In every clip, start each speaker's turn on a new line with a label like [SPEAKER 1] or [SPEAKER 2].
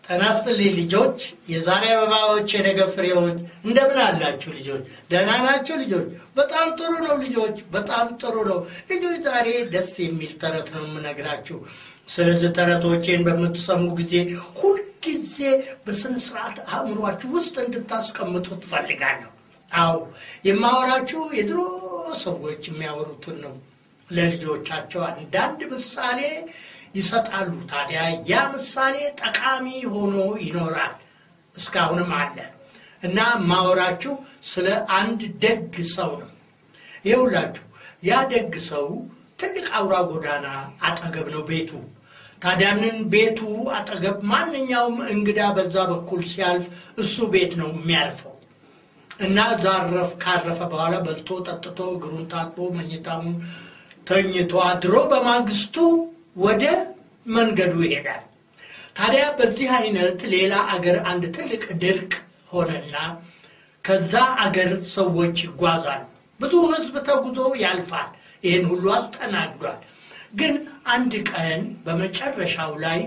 [SPEAKER 1] ጤና ይስጥልኝ ልጆች፣ የዛሬ አበባዎች፣ የነገ ፍሬዎች፣ እንደምን አላችሁ ልጆች? ደህና ናችሁ ልጆች? በጣም ጥሩ ነው ልጆች፣ በጣም ጥሩ ነው ልጆች። ዛሬ ደስ የሚል ተረት ነው የምነግራችሁ። ስለዚህ ተረቶቼን በምትሰሙ ጊዜ ሁልጊዜ በስነ ስርዓት አእምሯችሁ ውስጥ እንድታስቀምጡ ትፈልጋለሁ። አዎ የማወራችሁ የድሮ ሰዎች የሚያወሩትን ነው። ለልጆቻቸው አንዳንድ ምሳሌ ይሰጣሉ። ታዲያ ያ ምሳሌ ጠቃሚ ሆኖ ይኖራል፣ እስካሁንም አለ እና ማወራችሁ ስለ አንድ ደግ ሰው ነው። ይኸውላችሁ ያ ደግ ሰው ትልቅ አውራ ጎዳና አጠገብ ነው ቤቱ። ታዲያንን ቤቱ አጠገብ ማንኛውም እንግዳ በዛ በኩል ሲያልፍ እሱ ቤት ነው የሚያልፈው እና ዛረፍ ካረፈ በኋላ በልቶ ጠጥቶ እግሩን ታጥቦ መኝታውን ተኝቶ አድሮ በማግስቱ ወደ መንገዱ ይሄዳል። ታዲያ በዚህ አይነት ሌላ አገር አንድ ትልቅ ድርቅ ሆነና ከዛ አገር ሰዎች ይጓዛሉ። ብዙ ሕዝብ ተጉዞ ያልፋል። ይህን ሁሉ አስተናግዷል። ግን አንድ ቀን በመጨረሻው ላይ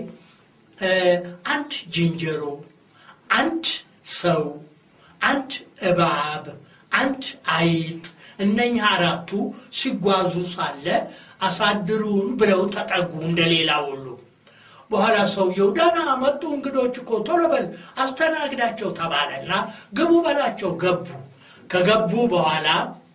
[SPEAKER 1] አንድ ዝንጀሮ፣ አንድ ሰው፣ አንድ እባብ፣ አንድ አይጥ እነኝህ አራቱ ሲጓዙ ሳለ አሳድሩን ብለው ተጠጉ እንደሌላ ሁሉ። በኋላ ሰውየው ደህና መጡ እንግዶች እኮ ቶሎ በል አስተናግዳቸው ተባለና ግቡ በላቸው ገቡ። ከገቡ በኋላ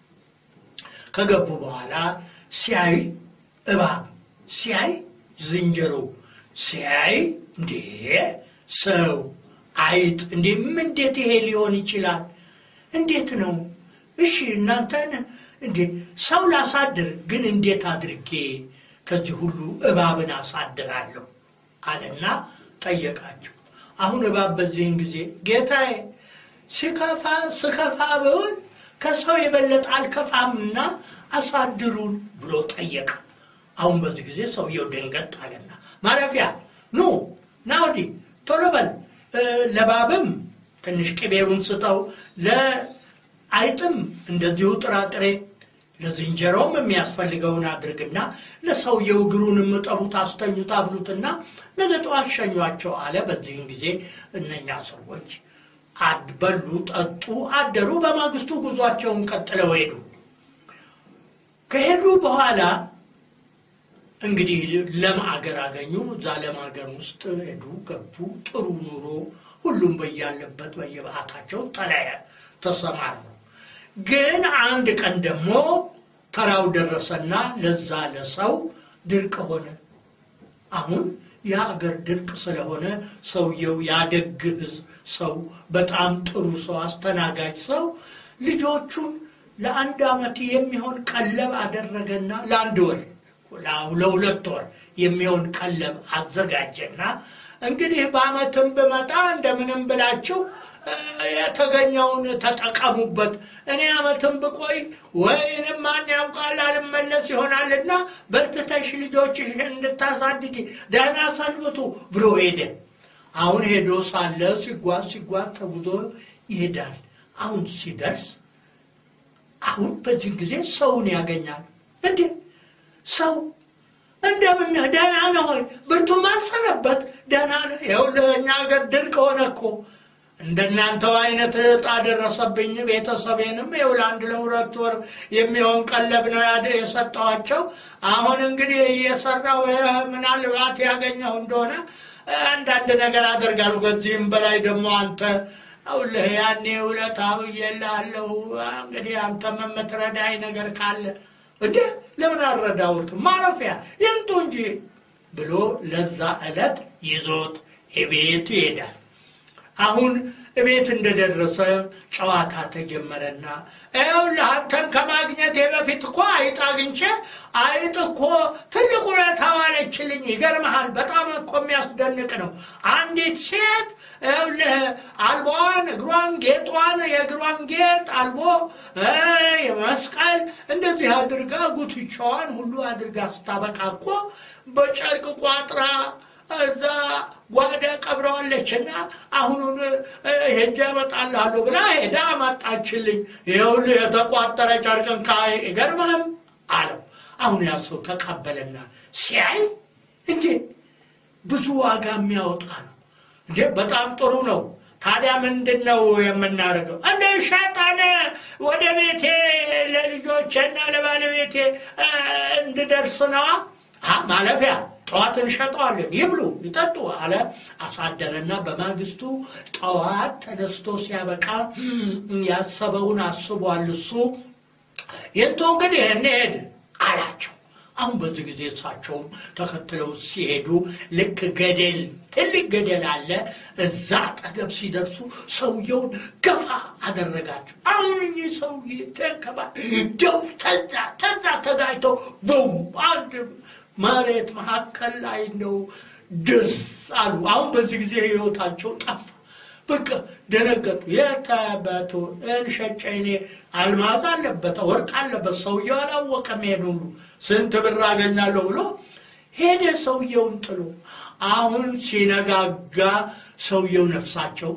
[SPEAKER 1] ከገቡ በኋላ ሲያይ እባብ ሲያይ ዝንጀሮ ሲያይ እንዴ ሰው አይጥ እንዴ እንዴት ይሄ ሊሆን ይችላል? እንዴት ነው? እሺ እናንተን እንዴ ሰው ላሳድር፣ ግን እንዴት አድርጌ ከዚህ ሁሉ እባብን አሳድራለሁ አለና ጠየቃቸው። አሁን እባብ በዚህን ጊዜ ጌታዬ ሲከፋ ስከፋ ብሆን ከሰው የበለጠ አልከፋምና አሳድሩን ብሎ ጠየቀ። አሁን በዚህ ጊዜ ሰውየው ደንገጥ አለና ማረፊያ ኑ ና ወዲህ ቶሎ በል ለባብም ትንሽ ቅቤውን ስጠው አይጥም እንደዚሁ ጥራጥሬ ለዝንጀሮም የሚያስፈልገውን አድርግና ለሰውየው እግሩን እምጠቡት አስተኙት አብሉትና ነገ ጠዋት ሸኟቸው አለ። በዚህም ጊዜ እነኛ ሰዎች በሉ፣ ጠጡ፣ አደሩ። በማግስቱ ጉዟቸውን ቀጥለው ሄዱ። ከሄዱ በኋላ እንግዲህ ለም አገር አገኙ። እዛ ለም አገር ውስጥ ሄዱ፣ ገቡ። ጥሩ ኑሮ ሁሉም በያለበት በየባህታቸው ተለያየ ተሰማሩ። ግን አንድ ቀን ደግሞ ተራው ደረሰና ለዛ ለሰው ድርቅ ሆነ። አሁን የሀገር ድርቅ ስለሆነ ሰውየው ያደግ ሕዝብ ሰው በጣም ጥሩ ሰው አስተናጋጅ ሰው ልጆቹን ለአንድ ዓመት የሚሆን ቀለብ አደረገና ለአንድ ወር ለሁለት ወር የሚሆን ቀለብ አዘጋጀና እንግዲህ በዓመትም ብመጣ እንደምንም ብላችሁ የተገኘውን ተጠቀሙበት። እኔ ዓመትም ብቆይ ወይንም ማን ያውቃል አልመለስ ይሆናልና በርትተሽ ልጆችሽ እንድታሳድጊ ደህና ሰንብቱ ብሎ ሄደ። አሁን ሄዶ ሳለ ሲጓዝ ሲጓዝ ተጉዞ ይሄዳል። አሁን ሲደርስ አሁን በዚህ ጊዜ ሰውን ያገኛል። እንዴ ሰው እንደምን ነህ? ደህና ነህ ሆይ? ብርቱም አልሰነበት ደህና ነህ? ይኸውልህ እኛ ሀገር ድርቅ ሆነ እኮ እንደናንተው አይነት ዕጣ ደረሰብኝ። ቤተሰቤንም ይኸው ለአንድ ለሁለት ወር የሚሆን ቀለብ ነው የሰጠኋቸው። አሁን እንግዲህ እየሰራው ምናልባት ያገኘው እንደሆነ አንዳንድ ነገር አደርጋለሁ። ከዚህም በላይ ደግሞ አንተ አውልህ ያኔ ውለታ ብዬልሃለሁ። እንግዲህ አንተም የምትረዳኝ ነገር ካለ እንዴ ለምን አልረዳሁት? ማረፊያ ይምጡ እንጂ ብሎ ለዛ ዕለት ይዞት ቤት ይሄዳል። አሁን እቤት እንደደረሰ ጨዋታ ተጀመረና ይኸውልህ አንተን ከማግኘቴ በፊት እኮ አይጥ አግኝቼ አይጥ እኮ ትልቅ ውለታ ዋለችልኝ። ይገርመሃል፣ በጣም እኮ የሚያስደንቅ ነው። አንዲት ሴት ይኸውልህ አልቦዋን፣ እግሯን፣ ጌጧን፣ የእግሯን ጌጥ አልቦ የመስቀል እንደዚህ አድርጋ ጉትቻዋን ሁሉ አድርጋ ስታበቃ እኮ በጨርቅ ቋጥራ እዛ ጓዳ ቀብረዋለችና አሁኑን ሄጄ እመጣልሃለሁ ብላ ሄዳ አመጣችልኝ። ይኸውልህ የተቋጠረ ጨርቅን አይገርምህም አለው። አሁን ያ ሰው ተቀበለና ሲያይ እንዴ ብዙ ዋጋ የሚያወጣ ነው። እንዴ በጣም ጥሩ ነው። ታዲያ ምንድን ነው የምናደርገው? እንደ ሻጣን ወደ ቤቴ ለልጆቼና ለባለቤቴ እ፣ እንድደርስ ነዋ። አ፣ ማለፊያ ጠዋት እንሸጠዋለን፣ ይብሉ ይጠጡ አለ። አሳደረና በማግስቱ ጠዋት ተነስቶ ሲያበቃ እም፣ ያሰበውን አስቧል እሱ የንቶ እንግዲህ እንሄድ አላቸው። አሁን በዚህ ጊዜ እሳቸውም ተከትለው ሲሄዱ ልክ ገደል ትልቅ ገደል አለ። እዛ አጠገብ ሲደርሱ ሰውየውን ገፋ አደረጋቸው። አሁን እኚህ ሰውዬ ተንከባ ደው ተዛ ተዛ ተጋጭተው ቦም አንድ መሬት መካከል ላይ ነው ድስ አሉ። አሁን በዚህ ጊዜ ህይወታቸው ጠፋ። በቃ ደነገጡ። የተበቱ እንሸጨ እኔ አልማዝ አለበት ወርቅ አለበት ሰውየው አላወቀም። ይሄን ሁሉ ስንት ብር አገኛለሁ ብሎ ሄደ ሰውየውን ጥሎ። አሁን ሲነጋጋ ሰውየው ነፍሳቸው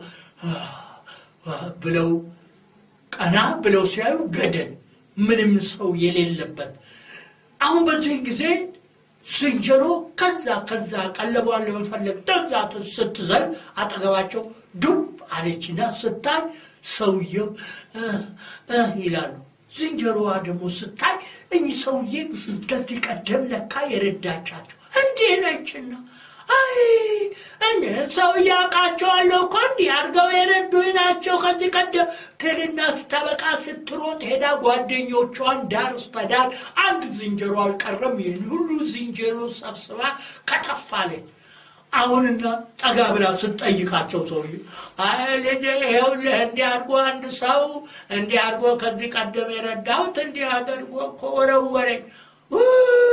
[SPEAKER 1] ብለው ቀና ብለው ሲያዩ ገደል ምንም ሰው የሌለበት። አሁን በዚህ ጊዜ ዝንጀሮ ከዛ ከዛ ቀለቧን ለመፈለግ ደዛ ስትዘል አጠገባቸው ዱብ አለችና ስታይ ሰውየው እ እ ይላሉ። ዝንጀሮዋ ደግሞ ስታይ እኚህ ሰውዬ ከዚህ ቀደም ለካ የረዳቻቸው እንዲህ ነችና አይ እኔ ሰውዬ አውቃቸዋለሁ እኮ እንዲህ አድርገው የረዱኝ ናቸው ከዚህ ቀደም ትልና ስታበቃ ስትሮጥ ሄዳ ጓደኞቿን ዳር ስተዳር አንድ ዝንጀሮ አልቀረም። ይህን ሁሉ ዝንጀሮ ሰብስባ ከተፋለች። አሁንና ጠጋ ብላ ስትጠይቃቸው ሰውዬ አይ ልጄ ይኸውልህ እንዲህ አድርጎ አንድ ሰው እንዲህ አድርጎ ከዚህ ቀደም የረዳሁት እንዲህ አድርጎ እኮ ወረወረኝ ኡ፣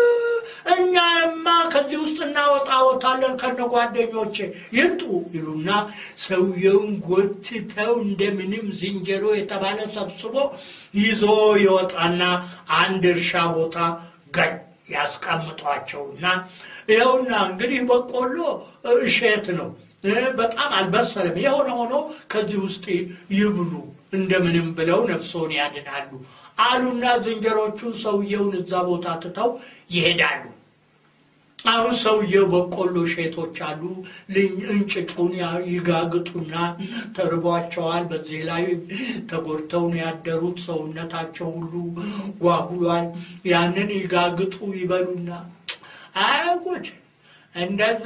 [SPEAKER 1] እኛማ ከዚህ ውስጥ እናወጣወታለን ከነ ጓደኞቼ ይምጡ ይሉና ሰውየውን ጎትተው እንደምንም ዝንጀሮ የተባለ ሰብስቦ ይዞ ይወጣና አንድ እርሻ ቦታ ገኝ ያስቀምጧቸውና ይኸውና እንግዲህ በቆሎ እሸት ነው እ በጣም አልበሰለም። የሆነ ሆኖ ከዚህ ውስጥ ይብሉ እንደምንም ብለው ነፍሶን ያድናሉ አሉና ዝንጀሮቹ ሰውየውን እዛ ቦታ ትተው ይሄዳሉ። አሁን ሰውየው በቆሎ እሸቶች አሉ። ልኝ- እንጭጩን ያ- ይጋግጡና ተርቧቸዋል። በዚህ ላይ ተጎድተው ነው ያደሩት። ሰውነታቸው ሁሉ ጓጉሏል። ያንን ይጋግጡ ይበሉና አይ ጉድ! እንደዛ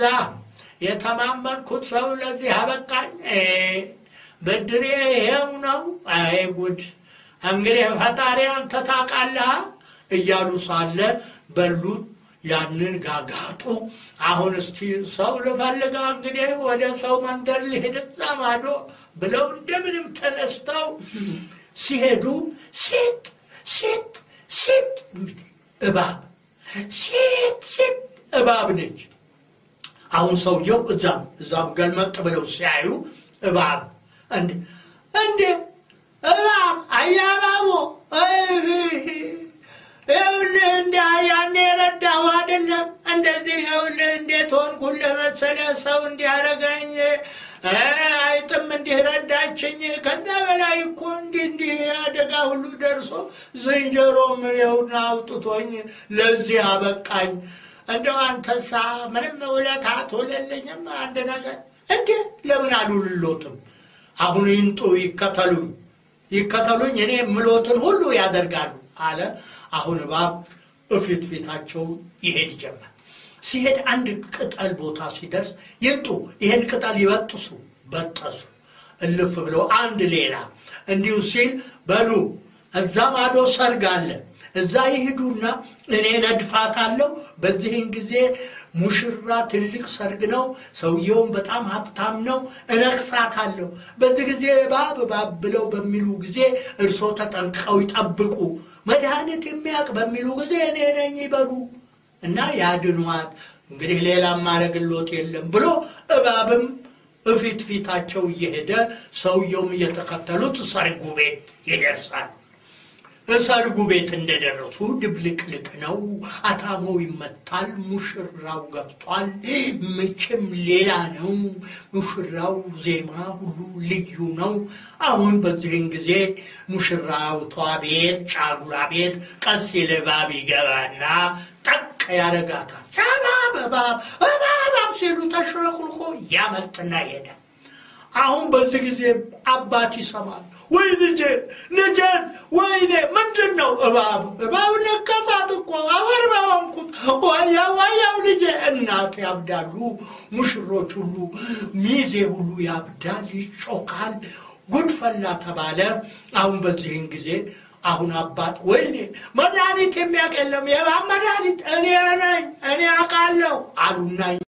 [SPEAKER 1] የተማመንኩት ሰው ለዚህ አበቃኝ። እ ብድሬ ይሄው ነው። አይ ጉድ! እንግዲህ ፈጣሪ አንተ ታውቃለህ እያሉ ሳለ በሉት ያንን ጋጋጡ። አሁን እስቲ ሰው ልፈልጋ እንግዲህ ወደ ሰው መንደር ልሄድ እዛ ማዶ ብለው እንደምንም ተነስተው ሲሄዱ ሴት ሴት ሴት እባብ ሴት ሴት እባብ ነች። አሁን ሰውየው እዛም እዛም ገልመጥ ብለው ሲያዩ እባብ እንዴ እንዴ እባብ አያባቦ ይኸውልህ እንዲ ያኔ የረዳሁ አይደለም እንደዚህ ይኸውልህ እንዴት ሆንኩልህ መሰለህ ሰው እንዲያረገኝ አይጥም እንዲህ ረዳችኝ ከዛ በላይ እኮ እንዲህ እንዲህ አደጋ ሁሉ ደርሶ ዝንጀሮም ይኸውና አውጥቶኝ ለዚህ አበቃኝ እንደው አንተሳ ምንም ውለታ አትውልልኝም አንድ ነገር እንዴ ለምን አሉልሎትም አሁን ይንጡ ይከተሉኝ ይከተሉኝ እኔ የምሎትን ሁሉ ያደርጋሉ አለ አሁን እባብ እፊት ፊታቸው ይሄድ ጀመር ሲሄድ አንድ ቅጠል ቦታ ሲደርስ ይንጡ ይሄን ቅጠል ይበጥሱ በጠሱ እልፍ ብለው አንድ ሌላ እንዲሁ ሲል በሉ እዛ ማዶ ሰርግ አለ እዛ ይሂዱና እኔ ነድፋታለሁ በዚህን ጊዜ ሙሽራ ትልቅ ሰርግ ነው ሰውየውም በጣም ሀብታም ነው እነግሳታለሁ በዚህ ጊዜ እባብ እባብ ብለው በሚሉ ጊዜ እርሶ ተጠንቀው ይጠብቁ መድኃኒት የሚያውቅ በሚሉ ጊዜ እኔ ነኝ ይበሉ እና ያድኗት እንግዲህ ሌላ ማረግሎት የለም ብሎ እባብም እፊት ፊታቸው እየሄደ ሰውየውም እየተከተሉት ሰርጉ ቤት ይደርሳል ሰርጉ ቤት እንደደረሱ ድብልቅልቅ ነው አታሞው ይመታል ሙሽራው ገብቷል መቼም ሌላ ነው ሙሽራው ዜማ ሁሉ ልዩ ነው አሁን በዚህን ጊዜ ሙሽራውቷ ቤት ጫጉላ ቤት ቀስ ይልባብ ይገባና ጠቅ ያረጋታል ሰባብ እባብ እባብ ሲሉ ተሽለኩልኮ ያመልጥና ይሄዳል አሁን በዚህ ጊዜ አባት ይሰማል። ወይ ልጄ ልጄን፣ ወይኔ ምንድን ነው? እባብ እባብ ነከሳት እኮ አፈር በሆንኩት ዋያ ዋያው ልጄ። እናት ያብዳሉ፣ ሙሽሮች ሁሉ ሚዜ ሁሉ ያብዳል፣ ይጮካል። ጉድፈላ ተባለ። አሁን በዚህን ጊዜ አሁን አባት ወይኔ መድኃኒት የሚያውቅ የለም የእባብ መድኃኒት እኔ ነኝ እኔ አውቃለሁ አሉና